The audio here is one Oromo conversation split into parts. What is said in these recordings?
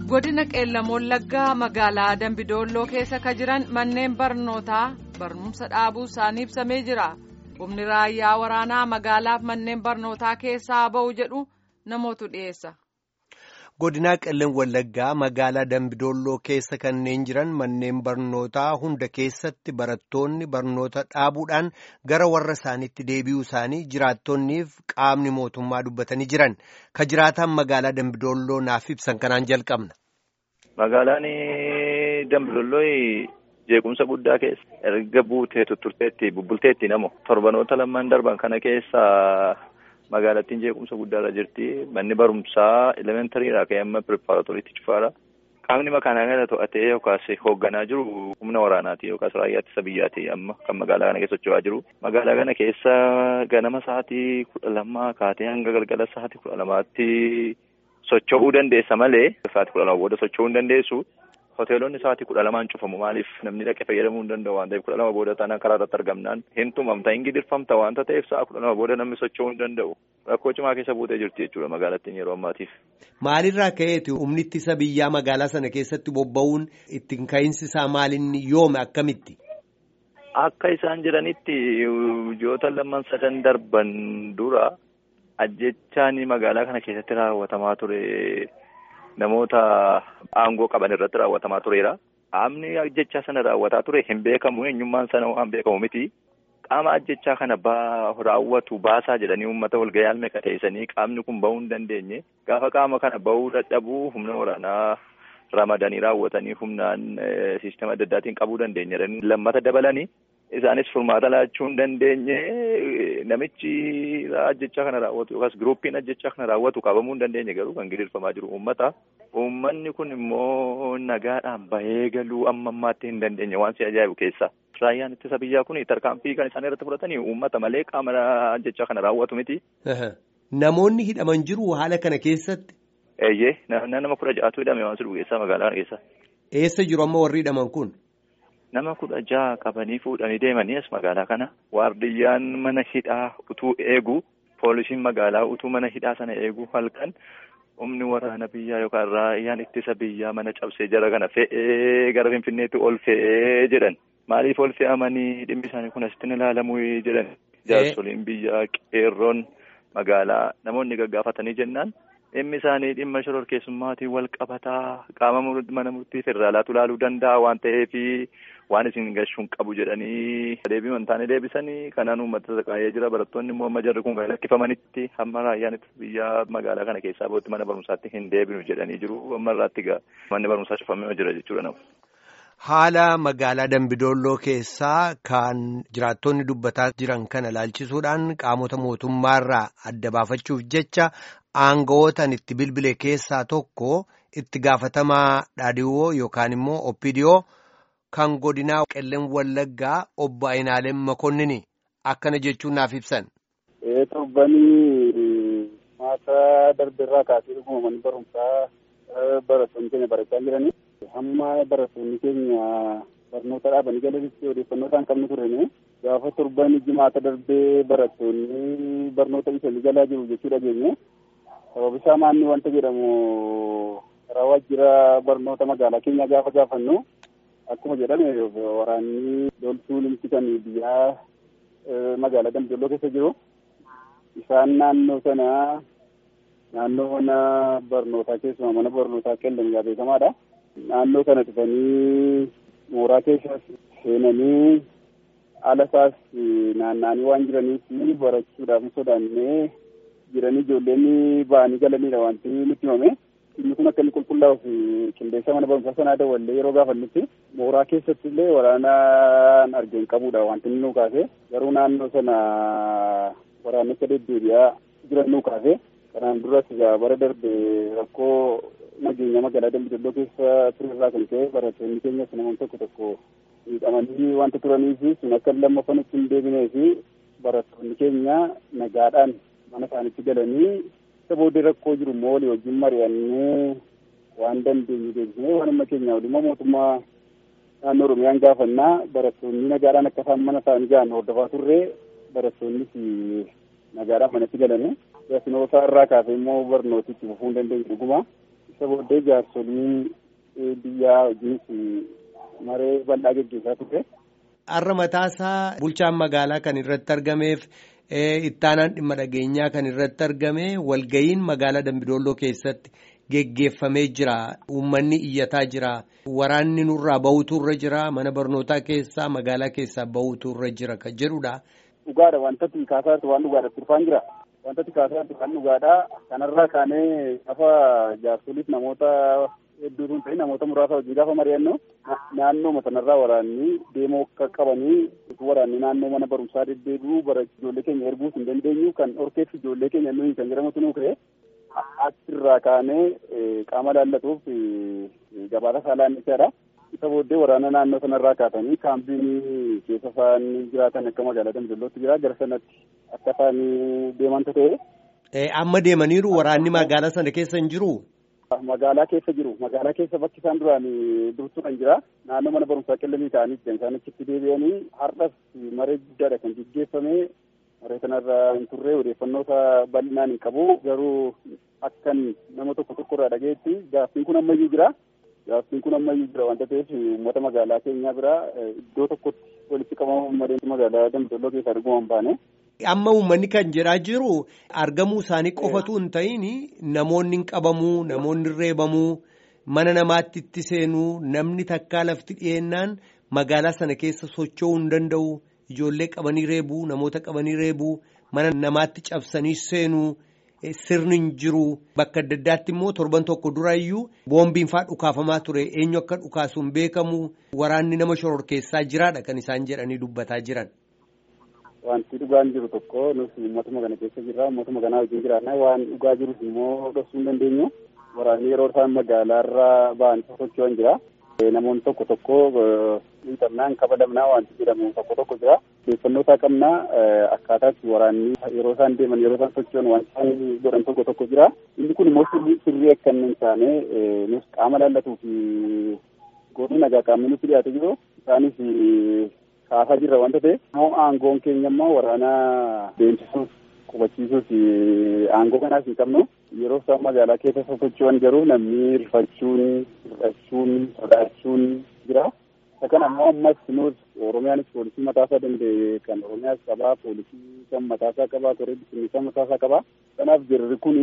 godina qeellam wallaggaa magaalaa dambidolloo keessa ka jiran manneen barnootaa barumsa dhaabuu isaanii ibsamee jira humni raayyaa waraanaa magaalaaf manneen barnootaa keessaa ba'u jedhu namootu dhiyeessa. godinaa qeellam wallaggaa magaalaa dambidolloo keessa kanneen jiran manneen barnootaa hunda keessatti barattoonni barnoota dhaabuudhaan gara warra isaaniitti deebi'uu isaanii jiraattonniif qaamni mootummaa dubbatanii jiran ka jiraatan magaalaa dambidolloo naaf ibsan kanaan jalqabna. magaalaan dambidolloo jeequmsa guddaa keessa erga buutee tutturteetti bubbulteetti namo torbanoota lamaan darban kana keessa. magaalattiin jeequmsa guddaarra jirti manni barumsaa elementariidha ka'ee amma pireparatoriitti cufaadha qaamni makaanaa kana to'atee yookaas hoogganaa jiru humna waraanaati yookaas raayyaa ittisa biyyaati amma kan magaalaa kana keessa socho'aa jiru magaalaa kana keessa ganama sa'aatii kudha lamaa kaatee hanga galgala sa'aatii kudha lamaatti socho'uu dandeessa malee sa'aatii kudha lama booda socho'uu hin dandeessu hoteelonni sa'aatii kudha lamaan cufamu maaliif namni dhaqee fayyadamuu hin danda'u waan ta'eef kudha lama booda taanaan karaa irratti argamnaan hin tumamta hin gidirfamta waanta ta'eef sa'a kudha lama booda namni socho'uu hin danda'u rakkoo cimaa keessa buutee jirti jechuudha magaalattiin yeroo ammaatiif. Maalirraa ka'eeti humni ittisa biyyaa magaalaa sana keessatti bobba'uun ittiin ka'iinsi isaa maalinni yoome akkamitti? Akka isaan jedhanitti ji'oota lamaan sadan darban dura ajjechaan magaalaa kana keessatti raawwatamaa ture. namoota aangoo qaban irratti raawwatamaa tureera. Qaamni ajjechaa sana raawwataa ture hin beekamu eenyummaan sana waan beekamu miti. Qaama ajjechaa kana raawwatu baasaa jedhanii uummata walgahii almeeqa teessanii qaamni kun bahuu hin dandeenye. Gaafa qaama kana bahuu dadhabuu humna waraanaa ramadanii raawwatanii humnaan siistema adda addaatiin qabuu dandeenya. Lammata dabalanii isaanis furmaata laachuu hin dandeenye namichi ajjechaa kana raawwatu yookaas giruuppiin ajjechaa kana raawwatu qabamuu hin dandeenye garuu kan gidirfamaa jiru uummata. Uummanni kun immoo nagaadhaan bahee galuu amma ammaatti hin dandeenye waan si ajaa'ibu keessa. Raayyaan ittisa biyyaa kun tarkaanfii kan isaan irratti fudhatanii uummata malee qaama ajjechaa kana raawwatu miti. Namoonni hidhaman jiru haala kana keessatti. Eeyyee nama kudha ja'atu hidhame waan sun geessaa magaalaa keessa. Eessa jiru amma warri hidhaman kun? Nama kudha ja'a qabanii fuudhanii deemanii as magaalaa kana waardiyyaan mana hidhaa utuu eegu poolisiin magaalaa utuu mana hidhaa sana eegu halkan humni waraana biyyaa yookaan raayyaan ittisa biyyaa mana cabsee jara kana fe'ee gara finfinneetti ol fe'ee jedhan maaliif ol fe'amanii dhimmi isaanii kun asitti ilaalamuu jedhan jaarsoliin biyyaa qeerroon magaalaa namoonni gaggaafatanii jennaan. dhimmi isaanii dhimma shororkeessummaatiin wal qabataa qaama mana murtii federaalaatu ilaaluu danda'a waan ta'eef waan isin gashuun qabu jedhanii deebii wantaanii deebisanii kanaan uummata saqaayee jira barattoonni immoo amma jarri kun kan lakkifamanitti hamma raayyaan ittisa biyyaa magaalaa kana keessaa bootti mana barumsaatti hin deebinu jedhanii jiru amma irraatti gaa manni barumsaa cufamee jira jechuudha nama. Haala magaalaa Dambidolloo keessaa kan jiraattonni dubbataa jiran kana ilaalchisuudhaan qaamota mootummaarraa adda baafachuuf jecha aanga'ootaan itti bilbile keessaa tokko itti gaafatamaa dhaadhiwoo yookaan immoo oppidiyoo kan godinaa qellam wallaggaa obbo Ayinaaleen Makonnini akkana jechuun naaf ibsan. Torbanii maata darbeerraa kaasee dhuguma manni barumsaa barattoonni keenya barachaa jiranii. hamma barattoonni keenya barnoota dhaabanii galanitti odeeffannoo isaan qabnu turene gaafa torban jimaata darbee barattoonni barnoota isaanii galaa jiru jechuu dhageenye sababa isaa maanni wanta jedhamu karaa waajjira barnoota magaalaa keenya gaafa gaafannu akkuma jedhame waraanni loltuu limti kan biyyaa magaalaa dambidolloo keessa jiru isaan naannoo sana naannoo mana barnootaa keessumaa mana barnootaa qellam beekamaadha. naannoo kana dhufanii mooraa keessa seenanii ala isaas naanna'anii waan jiraniif barachuudhaaf sodaannee jiranii ijoolleen ba'anii galanidha wanti nutti himame. Inni kun akka inni qulqullaa'uuf qindeessa mana barumsaa sanaa dawwallee yeroo gaafannutti mooraa keessatti illee waraanaan argeen qabudha wanti inni nu kaase garuu naannoo sana waraanicha deddeebi'aa jiran nu kaase kanaan duras bara darbe rakkoo nageenya magaalaa dambidolloo keessa turerraa kan ka'e barattoonni keenyas namoonni tokko tokko miidhamanii wanta turaniif sun akka lammaffan itti hin deebinee fi barattoonni keenya nagaadhaan mana isaanitti galanii isa booddee rakkoo jiru immoo walii wajjin mari'annee waan dandeenyu deebisnee waanuma keenya waliin mootummaa naannoo oromiyaan gaafannaa barattoonni nagaadhaan akka isaan mana isaanii gahan hordofaa turre barattoonnis nagaadhaan manatti galanii yasinoo isaa irraa kaasee immoo barnooti itti fufuu hin dandeenye dhuguma isa booddee jaarsolii biyyaa wajjinis maree bal'aa geggeessaa ture. Har'a mataasaa bulchaan magaalaa kan irratti argameef ittaanaan dhimma dhageenyaa kan irratti argame walgayiin magaalaa Dambidolloo keessatti geggeeffamee jira. Uummanni iyyataa jira. Waraanni nurraa bahutu irra jira. Mana barnootaa keessaa magaalaa keessaa bahutu irra jira kan jedhudha. Dhugaadha wantatti kaasaatti waan dhugaadha turfaan jira. Wantatti kaasaatti waan dhugaadha. Kanarraa kaanee gaafa jaarsoliif namoota hedduutu hin ta'in namoota muraasa hojii gaafa mari'annu naannoo sanarraa waraanni deemoo akka qabanii waraanni naannoo mana barumsaa deddeebi'u bara ijoollee keenya erguus hin dandeenyu kan horkeef ijoollee keenya nuyi kan jedhamutu nuu ka'e achirraa kaanee qaama laallatuuf gabaasa saalaan isaadha. Isa booddee waraana naannoo sanarraa kaasanii kaampiin keessa isaan jiraatan akka magaalaa Dambidollootti jira gara sanatti akka isaan deemantu ta'e. Amma deemaniiru waraanni magaalaa sana keessa hin jiru. Magaalaa keessa jiru. Magaalaa keessa bakki isaan duraan dursu kan jira. Naannoo mana barumsaa qillamii ta'anii jiran isaan achitti deebi'anii har'as maree guddaadha kan gaggeeffame. Maree kanarra hin turre odeeffannoo isaa bal'inaan hin qabu. Garuu akkan nama tokko tokko irraa dhageetti gaaffiin kun ammayyuu jira. Gaaffiin kun ammayyuu jira wanta ta'eef uummata magaalaa keenyaa bira iddoo tokkotti walitti qabamuun malee magaalaa Dambidolloo keessaa arguu hin baane. Amma uummanni kan jedhaa jiru argamuu isaanii qofatu hin ta'in namoonni hin qabamuu namoonni reebamuu mana namaatti itti seenuu namni takkaa lafti dhiyeennaan magaalaa sana keessa socho'uu hin danda'u ijoollee qabanii reebuu namoota qabanii reebuu mana namaatti cabsanii seenuu sirni hin jiru bakka adda addaatti immoo torban tokko durayyuu boombiin faa dhukaafamaa ture eenyu akka dhukaasu hin beekamu waraanni nama shororkeessaa jiraadha kan isaan jedhanii dubbataa jiran. Wanti dhugaan jiru tokko nuti uummatuma kana keessa jirra uummatuma kanaa wajjin jiraanna waan dhugaa jirus immoo dhoksuu hin dandeenyu waraanni yeroo isaan magaalaarra ba'an socho'an jira. Namoonni tokko tokko miidhamnaan kabalamnaa wanti jedhamu tokko tokko jira. Odeeffannoo isaa qabnaa akkaataatti waraanni yeroo isaan deeman yeroo isaan socho'an waan isaan godhan tokko tokko jira. Inni kun immoo sirrii akka hin taane nus qaama laallatuu fi godina nagaa qaamni nutti dhiyaate jiru isaanis kaasaa jirra wanta ta'e immoo aangoon keenya immoo waraana deemsisuuf qubachiisuuf aangoo kanaas hin qabnu yeroo isaan magaalaa keessa sosocho'an garuu namni rifachuun hir'achuun sodaachuun jira. Isa kana immoo ammas nuus Oromiyaanis poolisii mataasaa danda'e kan Oromiyaas qabaa poolisii kan mataasaa qabaa koree bisimilsaa mataasaa qabaa. Kanaaf jirri kuni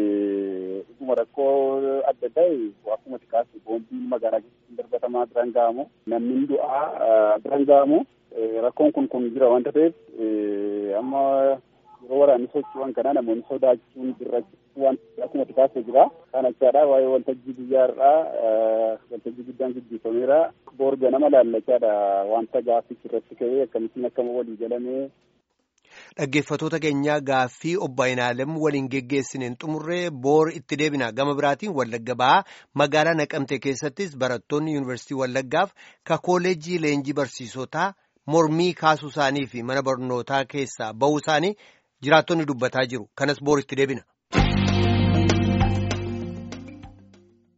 dhuguma rakkoo adda ta'e akkuma xiqqaatti boombiin magaalaa keessatti darbatamaa biraan ga'amu namni du'aa biraan ga'amu rakkoon kun kun jira wanta ta'eef amma yeroo waraanni socho'an kana namoonni sodaachuun birrachuu waan akkuma xiqqaatti jira. Kan achaadha waa'ee waltajjii biyyaarraa waltajjii guddaan gaggeeffameera. Boorga nama laallachaadha wanta gaaffichi irratti ka'ee akkamittiin akkama walii galamee Dhaggeeffattoota keenyaa gaaffii obbo Ayinaalem waliin geggeessineen xumurree boor itti deebina gama biraatiin Wallagga ba'aa magaalaa Naqamtee keessattis barattoonni yuunivarsiitii Wallaggaaf ka kooleejii leenjii barsiisotaa mormii kaasuu isaanii fi mana barnootaa keessaa bahuu isaanii jiraattonni dubbataa jiru kanas boor itti deebina.